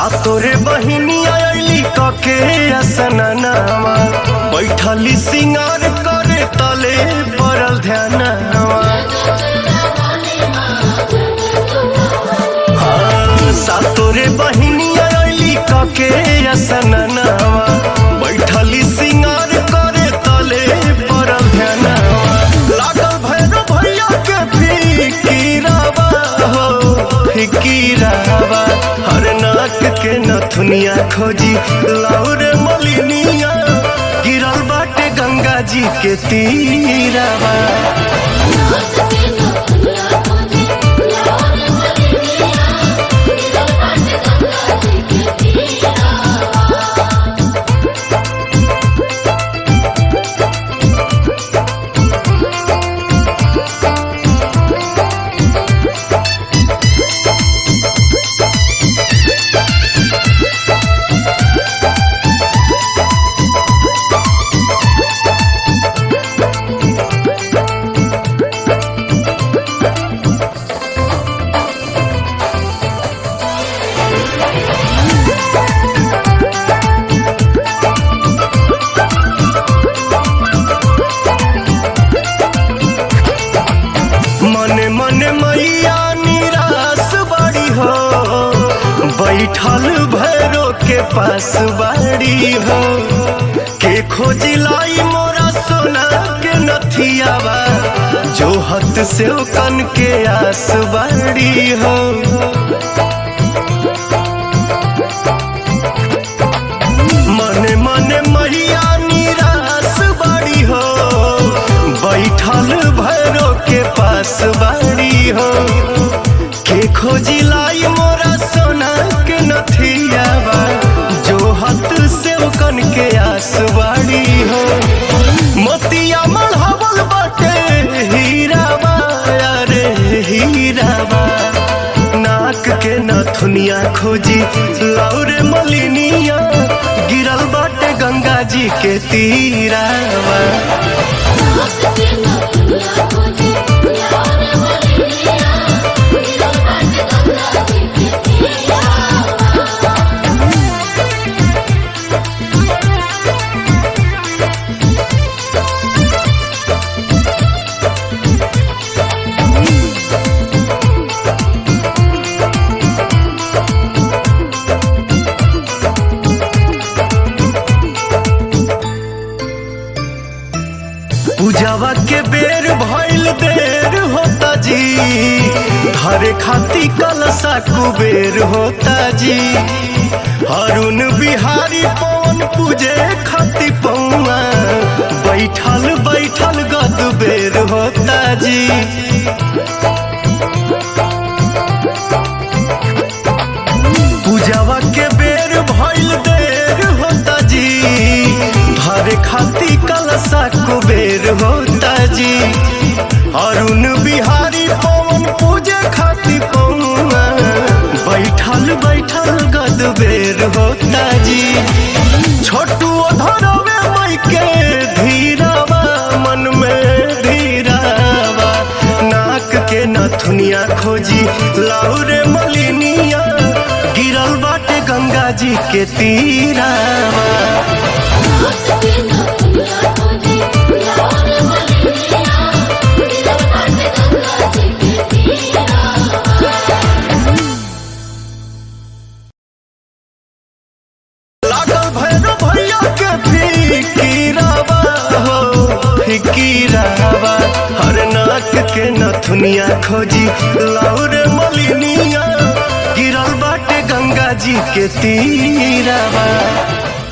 सातोरे बहिनी आइली कके असननावा बैठली सिंगार करे तले पड़ल ध्यानवा हाँ, सातोरे बहिनी आइली कके असननावा बैठली सिंगार करे तले पड़ल ध्यानवा लागल भैरव भैया के फिकीरावा हो फिकीरावा हर नाक के नथुनिया खोजी लाउरे मलिनिया गिरल बाटे गंगा जी के तीरावा मने मने मैया निराश बड़ी हो बैठल भैरो के पास बाड़ी हो के खोजिलाई मोरा सोना के नथियावा जो हत से कन के आस बाड़ी हो मने मने मैया निराश बाड़ी हो बैठल भैरो के पास बाड़ी हो के खोजी लाई मोरा सोना के नथियावा जो हत से कन के आस बाड़ी हो मोतिया मढ़ावल बाटे हीरावा अरे हीरावा नाक के नथुनिया खोजी लौरे मलिनिया गिरल बाटे गंगा जी के तीरावा पूजावा के बेर भइल देर होता जी हरे खाती कलसा कुबेर होता जी हरुण बिहारी पवन पूजे खाती पौआ बैठल बैठल गद बेर होता जी पूजावा के बेर भइल देर होता जी धरे खाती कलसा कुबेर होता जी अरुण बिहारी पवन पूजे खाती पौआ बैठल बैठल गद बेर होता जी छोटू धरवे मई के धीरावा मन में धीरावा नाक के नथुनिया खोजी लाउरे मलिनिया गिरल बाटे गंगा जी के तीरावा लागल भैरव भैया के फिकीरावा हो फिकीरावा हर नाक के नथुनिया खोजी लाउरे मलिनिया गिरल बाटे गंगा जी के तीरावा